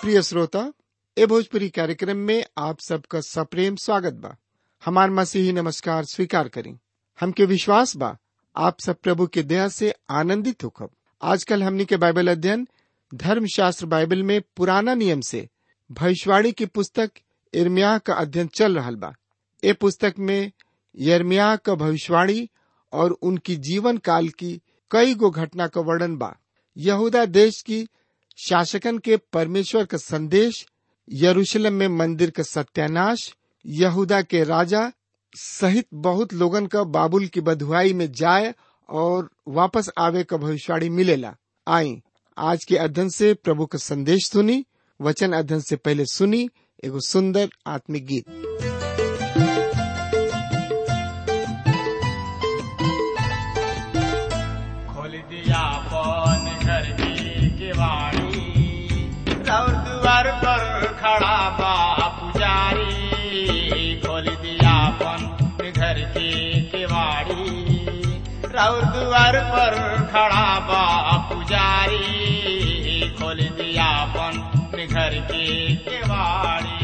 प्रिय श्रोता ए भोजपुरी कार्यक्रम में आप सबका सप्रेम स्वागत बा हमार मसीही नमस्कार स्वीकार करें हमके विश्वास बा आप सब प्रभु के दया से आनंदित होखब आजकल हमनी के बाइबल अध्ययन धर्म शास्त्र बाइबल में पुराना नियम से भविष्यवाणी की पुस्तक इर्मिया का अध्ययन चल रहा बा ए पुस्तक में यर्मिया का भविष्यवाणी और उनकी जीवन काल की कई गो घटना का वर्णन बा यहूदा देश की शासकन के परमेश्वर का संदेश यरूशलेम में मंदिर का सत्यानाश यहूदा के राजा सहित बहुत लोगन का बाबुल की बधुआई में जाए और वापस आवे का भविष्यवाणी मिलेला आई आज के अध्ययन से प्रभु का संदेश सुनी वचन अध्ययन से पहले सुनी एगो सुंदर आत्मिक गीत खोल दिया पौन घर की किवाड़ी और द्वार पर खड़ा बा पुजारी खोल दिया पौन घर की किवाड़ी और द्वार पर खड़ा बा पुजारी खोल दिया पौन घर की किवाड़ी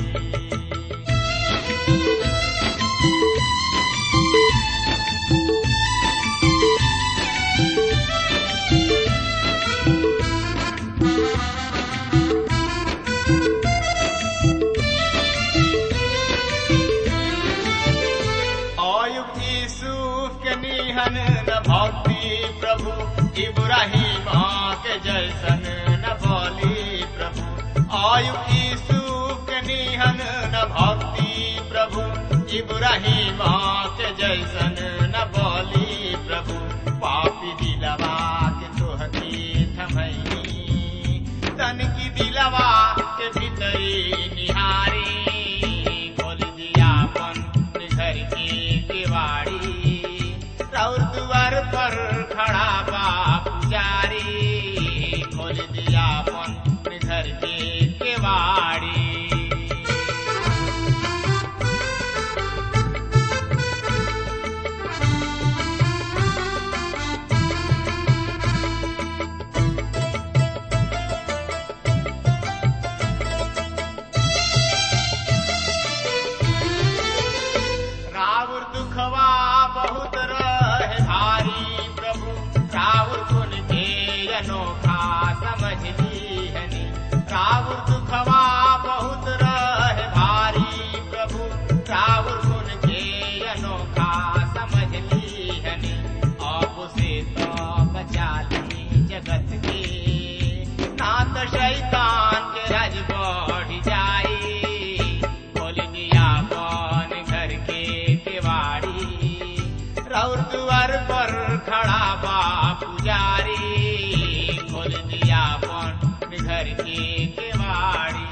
अयुब यूसुफ के निहन न भक्ति प्रभु इब्राहिम के जैसन न बोली प्रभु अयुब यूसुफ के निहन न भक्ति प्रभु इब्राहिम के जैसन न बोली प्रभु पापी दिलवा के तोहती थमई तन की दिलवा के भीतरी निहारी खोल दिया अपन घर की किवाड़ी और द्वार पर खड़ा बा पुजारी खोल दिया अपन घर की किवाड़ी रावण दुखवा बहुत रहे भारी प्रभु रावण गुण के अनोखा समझ लीहनी रावण दुखवा बहुत रहे भारी प्रभु रावण गुण के अनोखा समझ लीहनी आप से तो बचा ली जगत के ना तो शैतान के राज बढ़ जाई खोल दिया कौन घर के केवाड़ी रौर द्वार पर खड़ा बा पुजारी खोल दिया कौन घर के केवाड़ी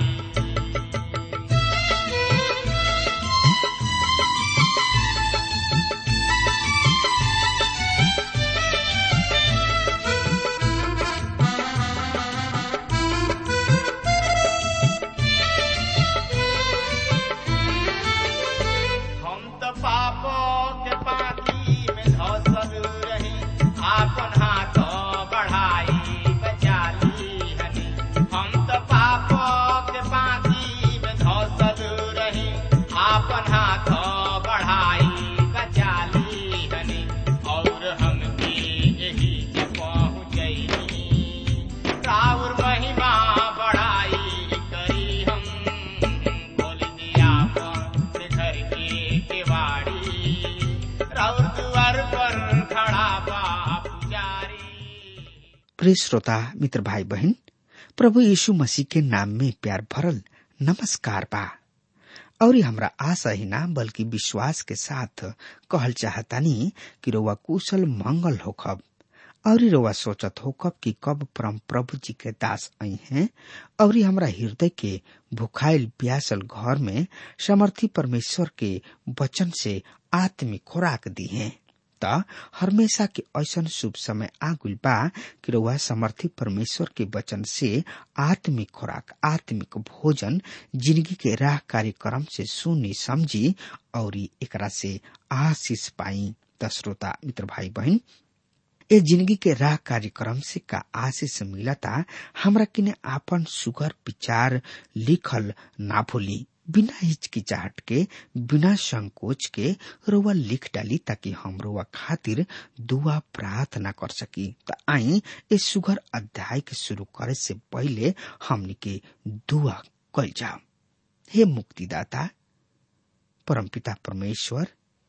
हम तो पापों के पानी में धसल रही आपन हाथ बढ़ाई बचा ली हनी हम तो पापों के पानी में धसल रही आपन हाथ बढ़ाई बचा ली हनी और हम भी यही के पहुँचैनी राउर महिमा बढ़ाई करी हम खोल दिया अपन घर की केवाड़ी राउर द्वार पर खड़ा बा पुजारी प्रिय श्रोता मित्र भाई बहन प्रभु यीशु मसीह के नाम में प्यार भरल नमस्कार बा और ये हमरा आशा ही ना बल्कि विश्वास के साथ कहल चाहतानी कि रोवा कुशल मंगल होखब और रोवा सोचत होखब कि कब परम प्रभु जी के दास आई हैं और ये हमरा हृदय के भुखाइल प्यासल घर में समर्थी परमेश्वर के वचन से आत्मिक खुराक दी हैं त हमेशा के ऐसन शुभ समय आगुल बा कि रउआ समर्थी परमेश्वर के वचन से आत्मिक खुराक आत्मिक भोजन जिंदगी के राह कार्यक्रम से सुनी समझी और एकरा से आशीष पाई त श्रोता मित्र भाई बहन ए जिंदगी के राह कार्यक्रम से का आशीष मिलता हमरा किने आपन सुगर विचार लिखल ना भूली बिना हिचकिचाहट के बिना संकोच के रोवा लिख डाली ताकि हम रोवा खातिर दुआ प्रार्थना कर सकी त आई इस सुगर अध्याय के शुरू करे से पहले हमनी के दुआ कल जाओ हे मुक्तिदाता परमपिता परमेश्वर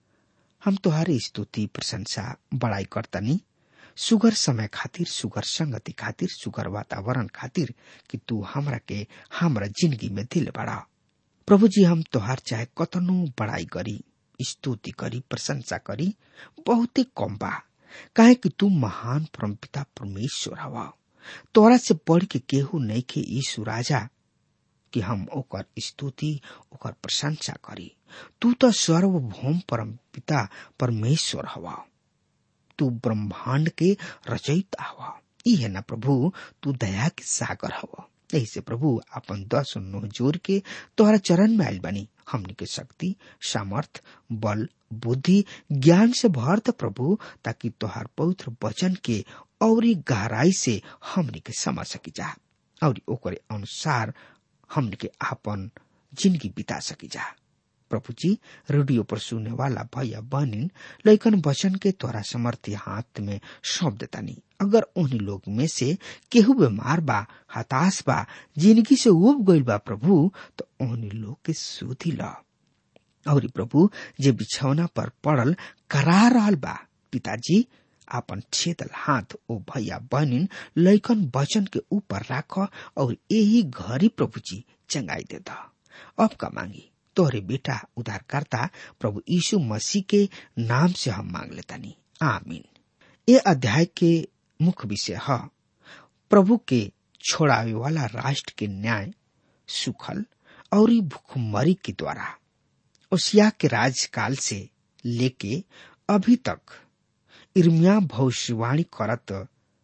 हम तुहारी स्तुति प्रशंसा बड़ाई करतनी सुगर समय खातिर सुगर संगति खातिर सुगर वातावरण खातिर कि तू हमरा के हमरा जिंदगी में दिल बढ़ा प्रभु जी हम तोहार चाहे कतनो बड़ाई करी स्तुति करी प्रशंसा करी बहुते कम बा काहे कि तू महान परमपिता परमेश्वर हवा तोरा से बढ़ के केहू नहीं के यीशु राजा कि हम ओकर स्तुति ओकर प्रशंसा करी तू तो सर्वभौम परम पिता परमेश्वर हवा तू ब्रह्मांड के रचयिता हवा ई है ना प्रभु तू दया के सागर हवा यही से प्रभु अपन दस नोह जोर के तोहरा चरण में आयल बनी हमनी के शक्ति सामर्थ बल बुद्धि ज्ञान से भर द प्रभु ताकि तोहार पवित्र वचन के और गहराई से हमनी के समझ सकी जा और ओकरे अनुसार हमने के आपन जिंदगी बिता सकी जा प्रभु जी रेडियो पर सुनने वाला भैया बहनिन लेकिन वचन के तोरा समर्थी हाथ में सौंप देतानी अगर उन लोग में से केहू बीमार बा हताश बा जिंदगी से उब गईल बा प्रभु तो उन लोग के सुधी ला और प्रभु जे बिछौना पर पड़ल करा रहल बा पिताजी आपन छेदल हाथ ओ भैया बहनिन लैकन वचन के ऊपर राख और यही घरी प्रभु जी चंगाई दे दा अब का मांगी तोहरे बेटा उद्धारकर्ता प्रभु यीशु मसीह के नाम से हम मांग लेतानी आमीन ये अध्याय के मुख्य विषय है प्रभु के छोड़ावे वाला राष्ट्र के न्याय सुखल और भूखमरी के द्वारा ओसिया के राजकाल से लेके अभी तक इर्मिया भविष्यवाणी करत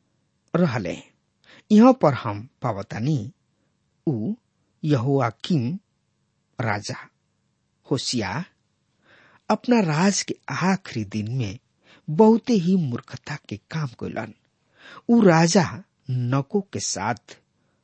रहले यहाँ पर हम पावतानी उ यहोआकिम राजा होशिया अपना राज के आखिरी दिन में बहुते ही मूर्खता के काम कैलन उ राजा नको के साथ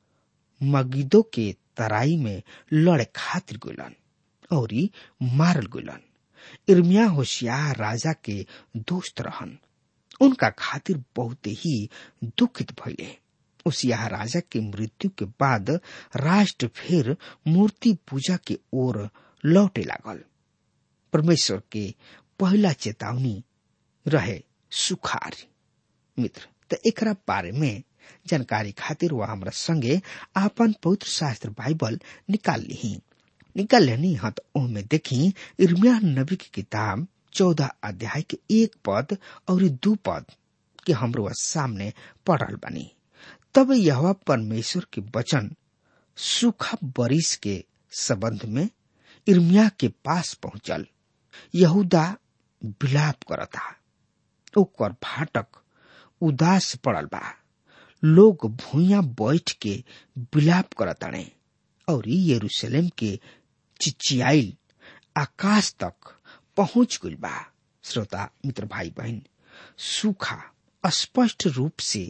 मगिदो के तराई में लड़े खातिर गलन और मारल गलन इर्मिया होशियार राजा के दोस्त रहन उनका खातिर बहुत ही दुखित भइले उसिया राजा के मृत्यु के बाद राष्ट्र फिर मूर्ति पूजा के ओर लौटे लागल परमेश्वर के पहला चेतावनी रहे सुखार मित्र त एकरा बारे में जानकारी खातिर वह हमरा संगे आपन पवित्र शास्त्र बाइबल निकाल ली निकाल लेनी हाँ तो ओहमे देखी इर्मिया नबी की किताब चौदह अध्याय के एक पद और दू पद के हमरो सामने पढ़ल बनी तब यह परमेश्वर के वचन सूखा बरिस के संबंध में इर्मिया के पास पहुंचल यहूदा विलाप करता ओकर फाटक उदास पड़ल बा लोग भूया बैठ के विलाप करताड़े और यरूशलेम के चिचियाइल आकाश तक पहुंच गई बा श्रोता मित्र भाई बहन सूखा स्पष्ट रूप से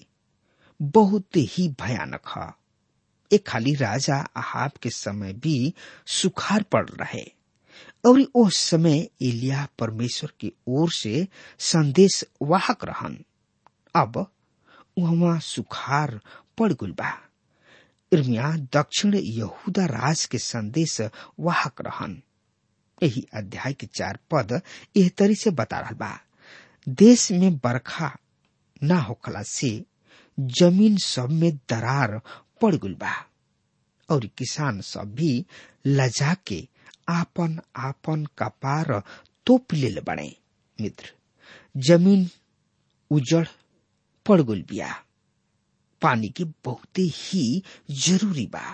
बहुत ही भयानक है एक खाली राजा आहाब के समय भी सुखार पड़ रहे और उस समय एलिया परमेश्वर की ओर से संदेश वाहक रहन अब वहां सुखार पड़ गई बा इर्मिया दक्षिण यहूदा राज के संदेश वाहक रहन यही अध्याय के चार पद एह तरी से बता रहा बा देश में बरखा ना होखला से जमीन सब में दरार पड़ गई बा और किसान सब भी लजा के आपन आपन कपार तोप ले बने मित्र जमीन उजड़ पड़ गई बिया पानी के बहुत ही जरूरी बा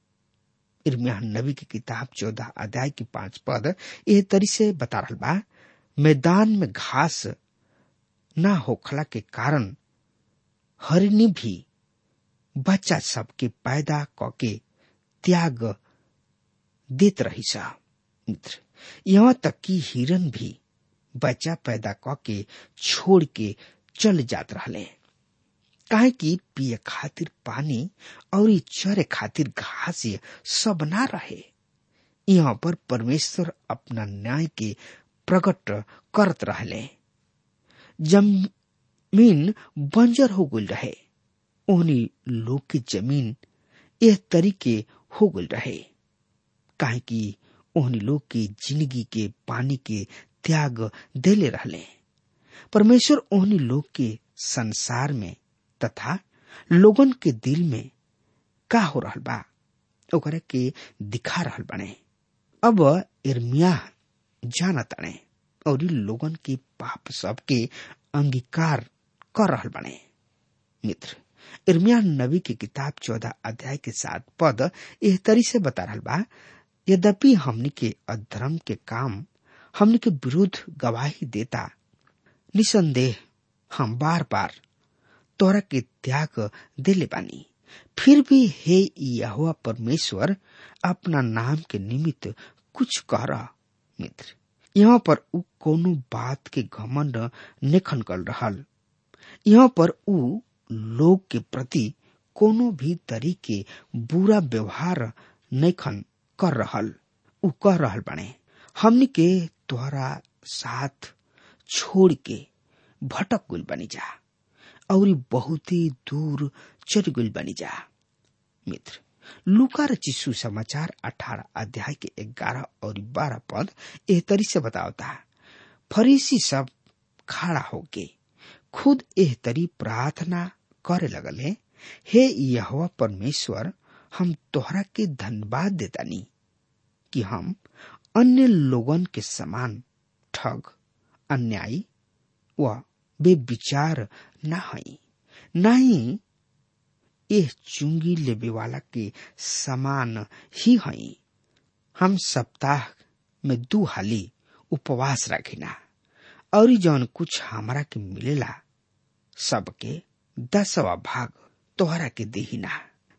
इर्मिया नबी की किताब चौदह अध्याय की पांच पद यह तरी से बता रहा बा मैदान में घास ना होखला के कारण हरिणी भी बच्चा सबके पैदा कके त्याग देत रही सा मित्र यहाँ तक कि हिरन भी बच्चा पैदा कके छोड़ के चल जात रहले काहे कि पिए खातिर पानी और चरे खातिर घास सब ना रहे यहाँ पर परमेश्वर अपना न्याय के प्रकट करत रहले जमीन बंजर हो गई रहे ओहनी लोग की जमीन यह तरीके हो गई रहे काहे कि ओहनी लोग की जिंदगी के पानी के त्याग देले रहले परमेश्वर ओहनी लोग के संसार में तथा लोगन के दिल में का हो रहल बा ओकरा के दिखा रहल बने अब इर्मिया जानताने और लोगन के पाप सब के अंगीकार कर रहल बने मित्र इर्मिया नबी की किताब चौदह अध्याय के साथ पद एह तरी से बता रहल बा यद्यपि हमनी के अधर्म के काम हमनी के विरुद्ध गवाही देता निसंदेह हम बार बार तोरा के त्याग दिले बानी फिर भी हे यहोवा परमेश्वर अपना नाम के निमित्त कुछ कर मित्र यहाँ पर उ कोनो बात के घमंड निखन कर रहल यहाँ पर उ लोग के प्रति कोनो भी तरीके बुरा व्यवहार नैखन कर रहल उ कह रहल बने हमनी के तोहरा साथ छोड़ के भटक गुल बनी जा और बहुत ही दूर चल गुल बनी जा मित्र लुका रचिसु समाचार अठारह अध्याय के ग्यारह और बारह पद एह तरी से बतावता फरीसी सब खड़ा होके खुद एह तरी प्रार्थना करे लगले हे यहोवा परमेश्वर हम तोहरा के धन्यवाद देतानी कि हम अन्य लोगन के समान ठग अन्यायी व बेविचार न हई नहीं यह चुंगी लेबे वाला के समान ही हई हम सप्ताह में दू हाली उपवास रखिना और जौन कुछ हमारा के मिलेला सबके दसवा भाग तोहरा के देहिना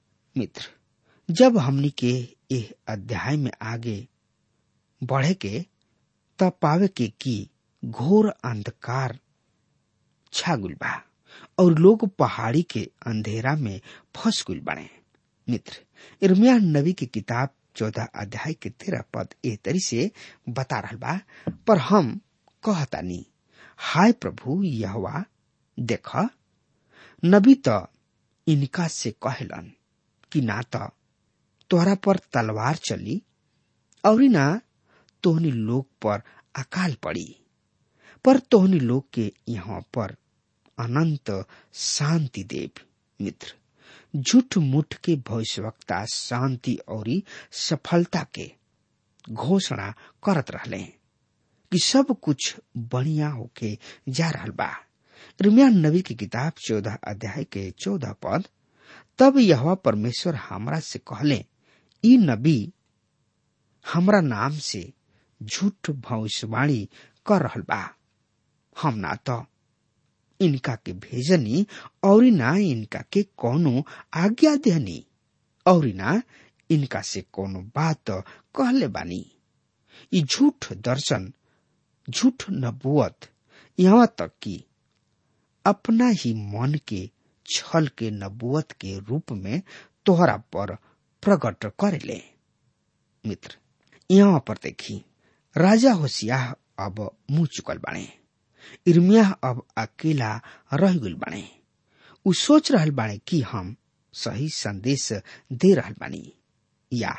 मित्र जब हमनी के एह अध्याय में आगे बढ़े के तब पावे के की घोर अंधकार छागुल बा और लोग पहाड़ी के अंधेरा में फंस गुल बने मित्र इर्मिया नबी की किताब चौदह अध्याय के तेरह पद ए तरी से बता रहा बा पर हम कहतानी हाय प्रभु यहवा देख नबी त इनका से कहलन कि ना त तोहरा पर तलवार चली और ना तोहनी लोग पर अकाल पड़ी पर तोहनी लोग के यहाँ पर अनंत शांति देव मित्र झूठ मुठ के भविष्यवक्ता शांति और सफलता के घोषणा करत रहले कि सब कुछ बढ़िया होके जा रहल बा रिमिया नबी की किताब चौदह अध्याय के चौदह पद तब यह परमेश्वर हमरा से कहले ई नबी हमरा नाम से झूठ भविष्यवाणी कर रहल बा हम ना तो इनका के भेजनी और ना इनका के कोनो आज्ञा देनी और ना इनका से कोनो बात कहले बानी ई झूठ दर्शन झूठ नबुअत यहाँ तक कि अपना ही मन के छल के नबुअत के रूप में तोहरा पर प्रकट करेले मित्र यहाँ पर देखी राजा होशियाह अब मुंह चुकल बाणे इर्मिया अब अकेला रह गल बाणे उ सोच रहल बाणे कि हम सही संदेश दे रहल बानी या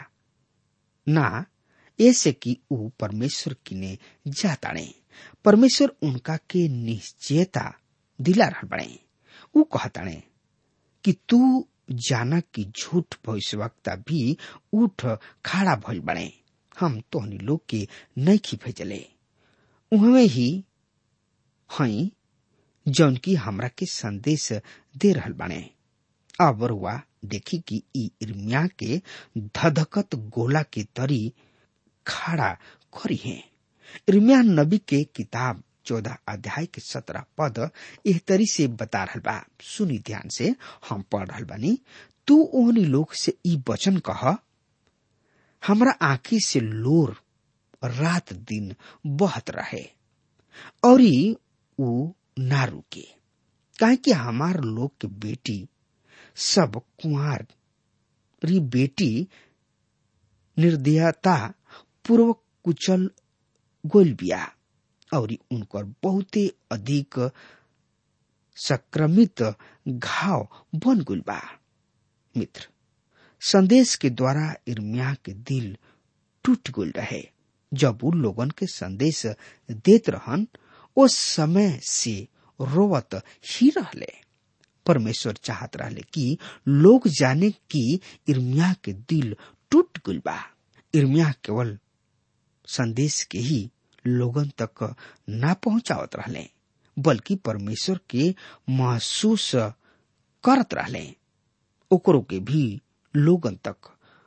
ना ऐसे कि उ परमेश्वर किने जाताणे परमेश्वर उनका के निश्चयता दिला रहल बाणे उ कहताणे कि तू जाना कि झूठ भविष्यवक्ता भी उठ खड़ा भइल बने हम तोहनी लोग के नैखी भेजले उहमे ही हई जौन की हमरा के संदेश दे रहल बाने अब रुआ देखी कि ई इर्मिया के धधकत गोला के तरी खड़ा करी है इर्मिया नबी के किताब चौदह अध्याय के सत्रह पद एह तरी से बता रहल बा सुनी ध्यान से हम पढ़ रहल बानी तू ओहनी लोग से ई वचन कह हमरा आंखी से लोर रात दिन बहत रहे और उ ना रुके काहे कि हमार लोग के बेटी सब कुंवर री बेटी निर्दयता पूर्वक कुचल गोल बिया और उनकर बहुते अधिक संक्रमित घाव बन गुल बा मित्र संदेश के द्वारा इर्मिया के दिल टूट गुल रहे जब उ लोगन के संदेश देत रहन उस समय से रोवत ही रहले परमेश्वर चाहत रहले कि लोग जाने कि इर्मिया के दिल टूट गुल बा इर्मिया केवल संदेश के ही लोगन तक ना पहुंचावत रहले बल्कि परमेश्वर के महसूस करत रहले ओकरो के भी लोगन तक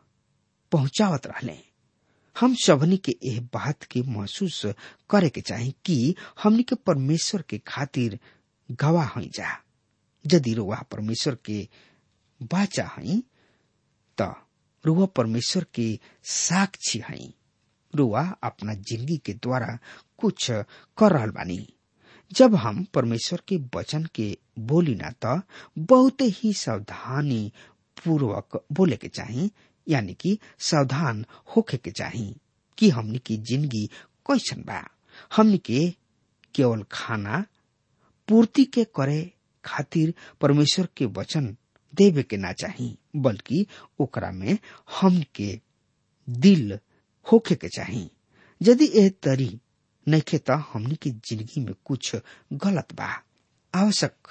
पहुंचावत रहले हम सबनी के एह बात के महसूस करे के चाही कि हमनी के परमेश्वर के खातिर गवाह हई जा यदि रुआ परमेश्वर के बाचा हई त रुआ परमेश्वर के साक्षी हई रुआ अपना जिंदगी के द्वारा कुछ कर रहल बानी जब हम परमेश्वर के वचन के बोली ना त बहुत ही सावधानी पूर्वक बोले के चाही यानी कि सावधान होखे के चाही कि हमनी की जिंदगी कैसन बा हमनी के केवल खाना पूर्ति के करे खातिर परमेश्वर के वचन देवे के ना चाही बल्कि ओकरा में हम के दिल होखे के चाही यदि एह तरी नइखे त हमनी की जिंदगी में कुछ गलत बा आवश्यक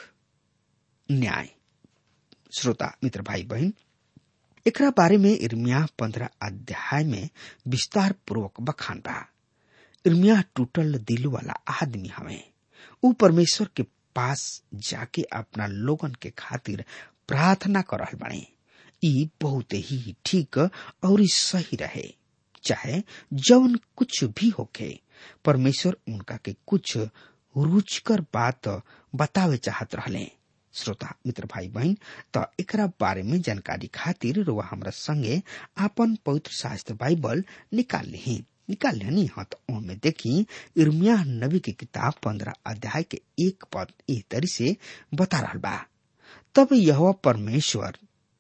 न्याय श्रोता मित्र भाई बहन एकरा बारे में इर्मिया पंद्रह अध्याय में विस्तार पूर्वक बखान बा इर्मिया टूटल दिल वाला आदमी हवे ऊ परमेश्वर के पास जाके अपना लोगन के खातिर प्रार्थना कर रहल बाड़े ई बहुत ही ठीक और सही रहे चाहे जौन कुछ भी होखे परमेश्वर उनका के कुछ रुचिकर बात बतावे चाहत रहले श्रोता मित्र भाई बहन त एकरा बारे में जानकारी खातिर रुआ हमरा संगे आपन पवित्र शास्त्र बाइबल निकाल ली निकाल लेनी हाँ तो ओमे देखी इर्मिया नबी की किताब पंद्रह अध्याय के एक पद ए तरी से बता रहा बा तब यह परमेश्वर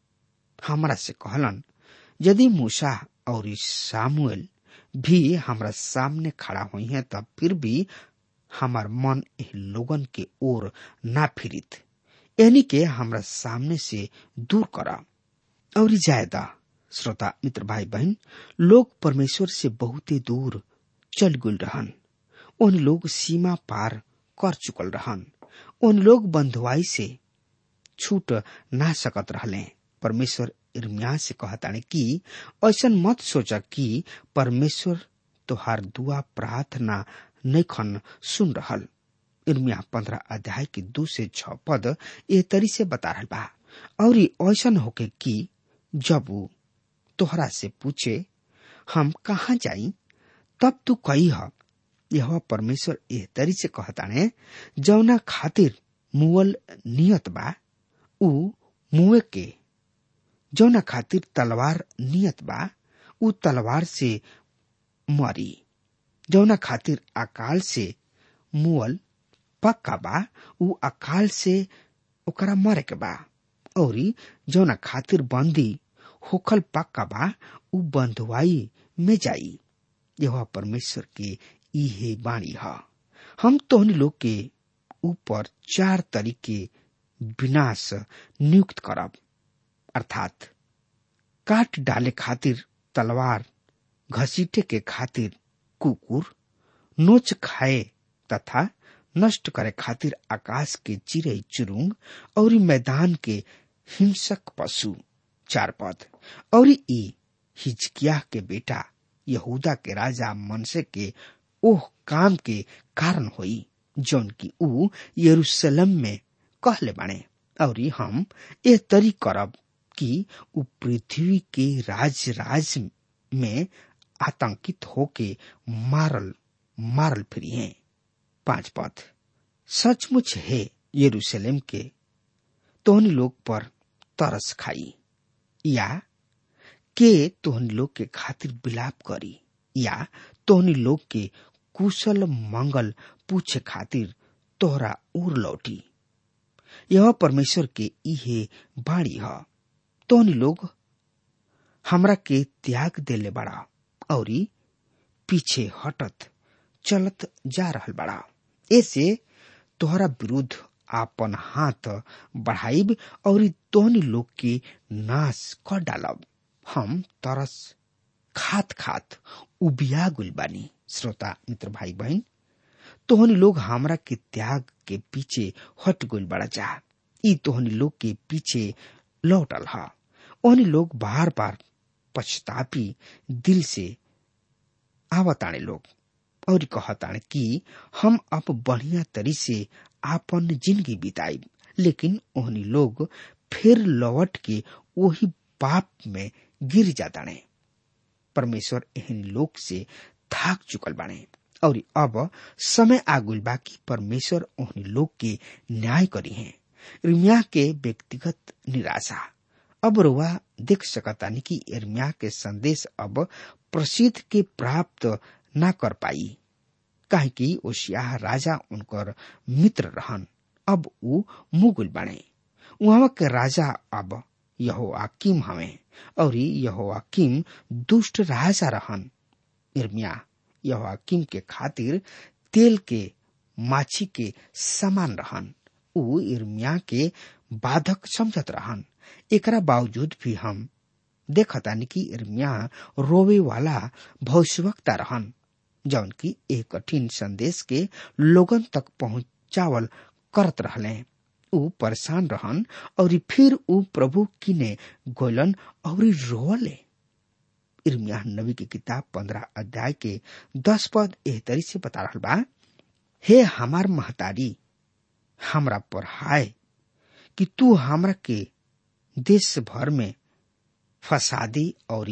हमरा से कहलन यदि मूसा और सामुएल भी हमरा सामने खड़ा हुई है तब फिर भी हमार मन एह लोगन के ओर ना फिरित यानी के हमरा सामने से दूर करा और जायदा श्रोता मित्र भाई बहन लोग परमेश्वर से बहुत ही दूर चल गुल रहन उन लोग सीमा पार कर चुकल रहन उन लोग बंधुआई से छूट ना सकत रहले परमेश्वर इर्मिया से कहताने कि ऐसा मत सोचा कि परमेश्वर तोहार दुआ प्रार्थना नैखन सुन रहल इर्मिया पंद्रह अध्याय के दू से छ पद ए तरी से बता रहल बा और ऐसा होके कि जब वो तोहरा से पूछे हम कहा जाई तब तू कही ह यह परमेश्वर ए तरी से कहताने जौना खातिर मुअल नियत बा उ मुए के जौना खातिर तलवार नियत बा उ तलवार से मरी जौना खातिर अकाल से मुअल पक्का बा उ अकाल से ओकरा मरे के बा और जौना खातिर बंदी होखल पक्का बा उ बंधुआई में जाई यह परमेश्वर के इहे बाणी ह हम तोहनी लोग के ऊपर चार तरीके विनाश नियुक्त करब अर्थात काट डाले खातिर तलवार घसीटे के खातिर कुकुर नोच खाए तथा नष्ट करे खातिर आकाश के चिड़ै चुरुंग और मैदान के हिंसक पशु चार पद और ई हिजकिया के बेटा यहूदा के राजा मनसे के ओह काम के कारण होई जौन की ऊ यरूशलेम में कहले बाणे और हम ए तरी करब कि ऊ पृथ्वी के राज राज में आतंकित होके मारल मारल फिरी हैं पांच पद सचमुच है यरूशलेम के तोहन लोग पर तरस खाई या के तोहन लोग के खातिर बिलाप करी या तोहनी लोग के कुशल मंगल पूछे खातिर तोहरा उर लौटी यह परमेश्वर के इहे बाणी ह तोहनी लोग हमरा के त्याग देले बड़ा और पीछे हटत चलत जा रहल बड़ा ऐसे तोहरा विरुद्ध आपन हाथ बढ़ाइब और तोहनी लोग के नाश कर डालब हम तरस खात खात उबिया गुल बानी श्रोता मित्र भाई बहन तोहनी लोग हमरा के त्याग के पीछे हट गुल बड़ा जा ई तोहनी लोग के पीछे लौटल हा ओहनी लोग बार बार पछतापी दिल से आवताणे लोग और कहताणे कि हम अब बढ़िया तरी से आपन जिंदगी बिताई लेकिन ओहनी लोग फिर लौट के वही पाप में गिर जाताणे परमेश्वर एहन लोग से थाक चुकल बाणे और अब समय आगुल बा कि परमेश्वर ओहनी लोग के न्याय करी है इर्मिया के व्यक्तिगत निराशा अब रुआ देख सकतानी कि इर्मिया के संदेश अब प्रसिद्ध के प्राप्त न कर पाई काहे कि ओशिया राजा उनकर मित्र रहन अब ऊ मुगुल बने वहां के राजा अब यहो आकिम हवे और यहो आकिम दुष्ट राजा रहन इर्मिया यहो आकिम के खातिर तेल के माछी के समान रहन ऊ इर्मिया के बाधक समझत रहन एकरा बावजूद भी हम देखतानी कि इर्मिया रोवे वाला भविष्यवक्ता रहन जौन की एक कठिन संदेश के लोगन तक पहुंचावल करत रहले ऊ परेशान रहन और फिर ऊ प्रभु किने गोलन और रोले इर्मिया नबी की किताब पंद्रह अध्याय के दस पद एह तरी से बता रहा बा हे हमार महतारी हमरा पर हाय कि तू हमरा के देश भर में फसादी और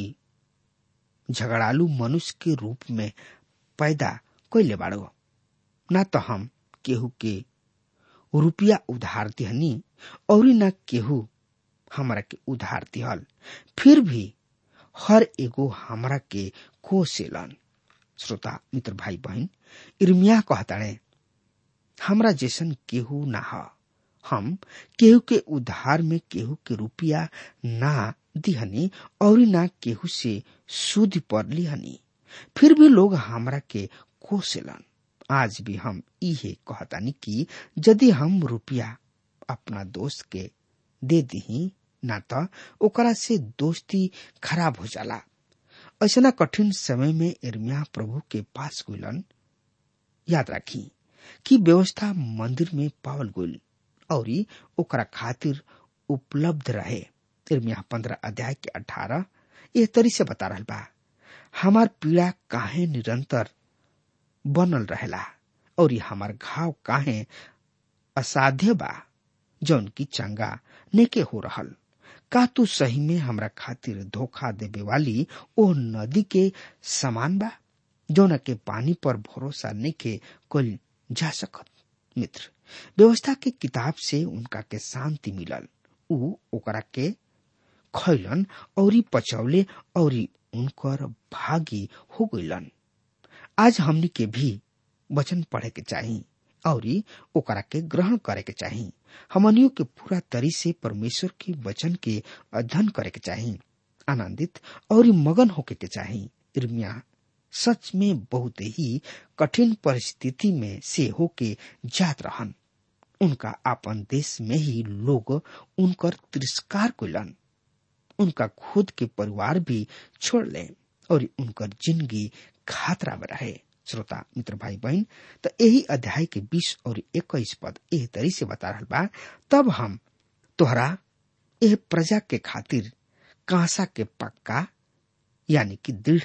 झगड़ालू मनुष्य के रूप में पैदा कैले बाड़ो ना तो हम केहू के रुपया उधार दिहनी और न केहू हमरा के उधार दिहल फिर भी हर एगो हमरा के कोसेलन श्रोता मित्र भाई बहन इर्मिया कहताड़े हमरा जैसन केहू ना ह हम केहू के उधार में केहू के रुपया ना दिहनी और ना केहू से सूद पर लिहनी फिर भी लोग हमरा के कोसेलन आज भी हम इहे कहतानी कि यदि हम रुपया अपना दोस्त के दे दही ना तो ओकरा से दोस्ती खराब हो जाला ऐसा कठिन समय में इर्मिया प्रभु के पास गुलन याद राखी कि व्यवस्था मंदिर में पावल गुल और ओकरा खातिर उपलब्ध रहे इर्मिया पंद्रह अध्याय के अठारह यह तरी से बता रहा बा हमार पीड़ा काहे निरंतर बनल रहेला और हमार घाव काहे असाध्य बा जौन की चंगा नेके हो रहल का तू सही में हमरा खातिर धोखा देवे वाली ओ नदी के समान बा जौन के पानी पर भरोसा नेके कोल जा सकत मित्र व्यवस्था के किताब से उनका के शांति मिलल ऊ ओकरा के खैलन और पचौले और उनकर भागी हो गईलन आज हमनी के भी वचन पढ़े के चाही और ओकरा के ग्रहण करे के चाही हमनियों के पूरा तरी से परमेश्वर के वचन के अध्ययन करे के चाही आनंदित और मगन होके के चाही इर्मिया सच में बहुत ही कठिन परिस्थिति में से होके जात रहन उनका अपन देश में ही लोग उनकर तिरस्कार कैलन उनका खुद के परिवार भी छोड़ ले और उनकर जिंदगी खतरा में रहे श्रोता मित्र भाई बहन तो यही अध्याय के बीस और इक्कीस पद एह तरी से बता रहा बा तब हम तोहरा यह प्रजा के खातिर कांसा के पक्का यानी कि दृढ़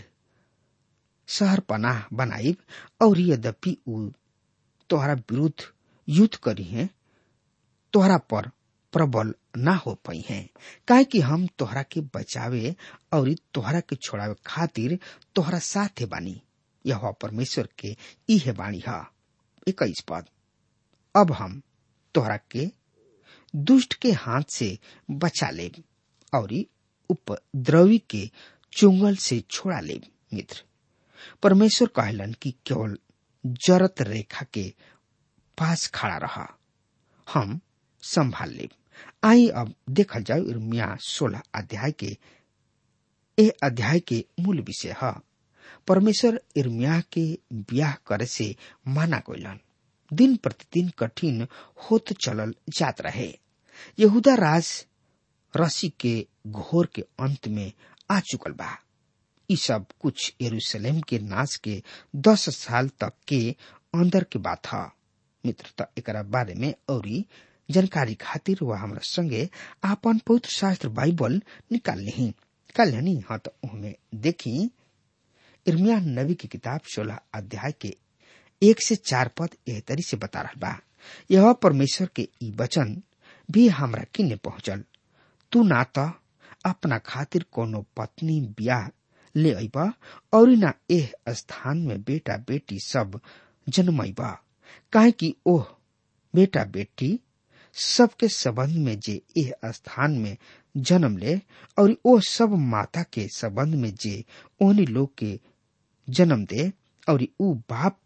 शहर पनाह बनाइब और यद्यपि उ तोहरा विरुद्ध युद्ध करी है तोहरा पर प्रबल ना हो पाई है काहे कि हम तोहरा के बचावे और तोहरा के छोड़ावे खातिर तोहरा साथे बानी यह परमेश्वर के इहे बाणी है इक्कीस पद अब हम तोहरा के दुष्ट के हाथ से बचा ले और उपद्रवी के चुंगल से छोड़ा ले मित्र परमेश्वर कहलन कि केवल जरत रेखा के पास खड़ा रहा हम संभाल ले आई अब देखल जाओ इर्मिया सोलह अध्याय के ए अध्याय के मूल विषय है परमेश्वर इर्मिया के ब्याह करे से माना गइलन दिन प्रतिदिन कठिन होत चलल जात रहे यहूदा राज रसी के घोर के अंत में आ चुकल बा ई सब कुछ यरूशलेम के नाश के दस साल तक के अंदर के बात है मित्र त एकरा बारे में औरी जानकारी खातिर वह हमरा संगे आपन पवित्र शास्त्र बाइबल निकाल ली निकाल लेनी हाँ तो उहमें देखी इर्मिया नबी की किताब सोलह अध्याय के एक से चार पद एह तरी से बता रहा बा यह परमेश्वर के ई वचन भी हमरा किन्ने पहुंचल तू ना तो अपना खातिर कोनो पत्नी ब्याह ले अबा और ना एह स्थान में बेटा बेटी सब जन्मैबा काहे कि ओह बेटा बेटी सबके संबंध में जे एह स्थान में जन्म ले और ओ सब माता के संबंध में जे ओहनी लोग के जन्म दे और ऊ बाप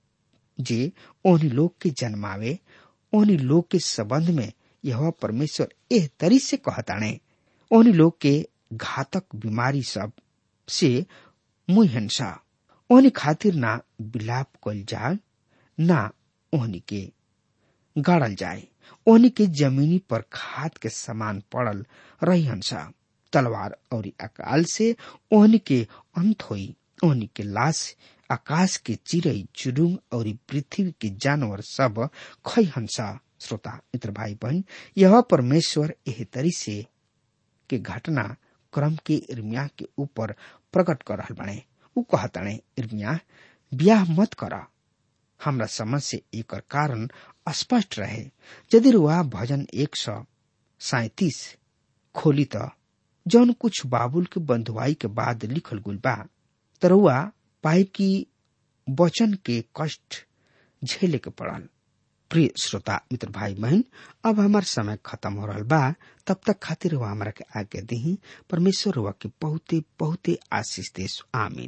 जे ओहनी लोग के जन्मावे ओहनी लोग के संबंध में यह परमेश्वर एह तरी से कहताणे ओहनी लोग के घातक बीमारी सब से मुहिंसा ओहनी खातिर ना विलाप कल जाए ना ओहनी के गाड़ल जाए ओहनी के जमीनी पर खाद के समान पड़ल रही हंसा तलवार और अकाल से ओहनी के अंत होई ओहनी के लाश आकाश के चिड़ई चुरुंग और पृथ्वी के जानवर सब खई हंसा श्रोता मित्र भाई बहन यह परमेश्वर एह तरी से के घटना क्रम के इर्मिया के ऊपर प्रकट कर रहा बने उ कहतने इर्मिया ब्याह मत करा हमरा समझ से एक कारण स्पष्ट रहे यदि रुआ भजन एक सौ सैतीस खोली त जौन कुछ बाबुल के बंधुआई के बाद लिखल गुल बा तरुआ पाइप की वचन के कष्ट झेले के पड़ल प्रिय श्रोता मित्र भाई बहन अब हमार समय खत्म हो रहा बा तब तक खातिर हुआ हमारा के आज्ञा दी परमेश्वर हुआ के बहुते बहुते आशीष देश आमीन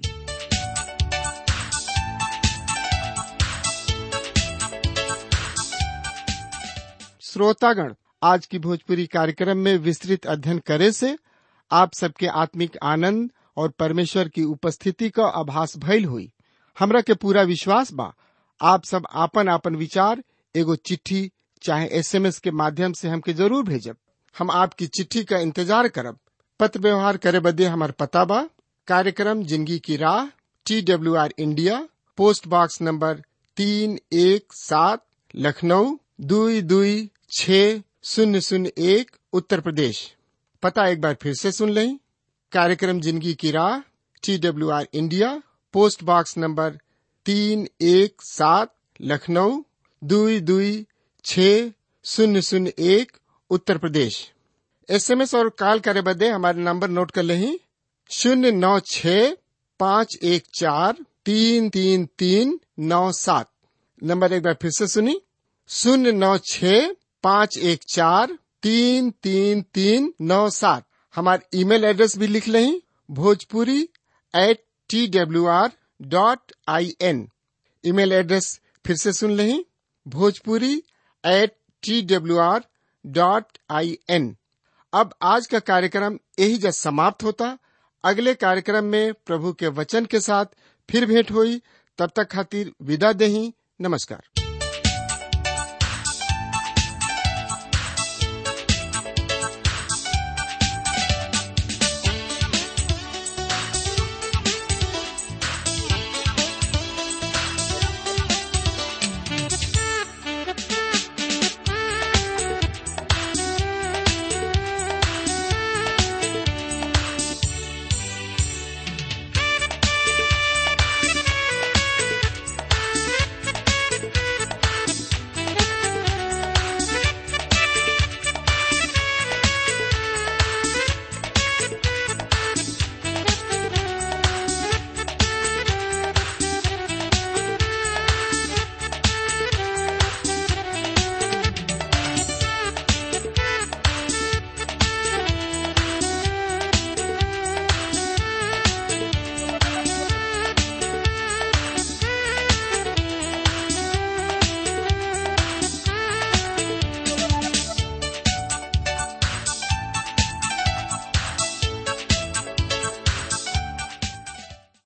श्रोतागण आज की भोजपुरी कार्यक्रम में विस्तृत अध्ययन करे से आप सबके आत्मिक आनंद और परमेश्वर की उपस्थिति का आभास भइल हुई हमरा के पूरा विश्वास बा आप सब आपन आपन विचार एगो चिट्ठी चाहे एसएमएस के माध्यम से हमके जरूर भेजब हम आपकी चिट्ठी का इंतजार करब पत्र व्यवहार करे बदे हमार पता बा कार्यक्रम जिंदगी की राह T W R India post box number तीन एक सात लखनऊ दुई दुई छ शून्य शून्य एक उत्तर प्रदेश पता एक बार फिर से सुन लें कार्यक्रम जिंदगी की राह T W R India post box number तीन एक सात लखनऊ दुई दुई छ शून्य शून्य एक उत्तर प्रदेश एसएमएस और कॉल करे बदे हमारे नंबर नोट कर लें शून्य नौ छ पाँच एक चार तीन तीन तीन नौ सात नंबर एक बार फिर से सुनी शून्य नौ छ पाँच एक चार तीन तीन तीन नौ सात हमारे ईमेल एड्रेस भी लिख लें Bhojpuri at T W R dot I N email address फिर से सुन लें Bhojpuri at T W R dot I N अब आज का कार्यक्रम यही जब समाप्त होता अगले कार्यक्रम में प्रभु के वचन के साथ फिर भेंट हुई तब तक खातिर विदा दही नमस्कार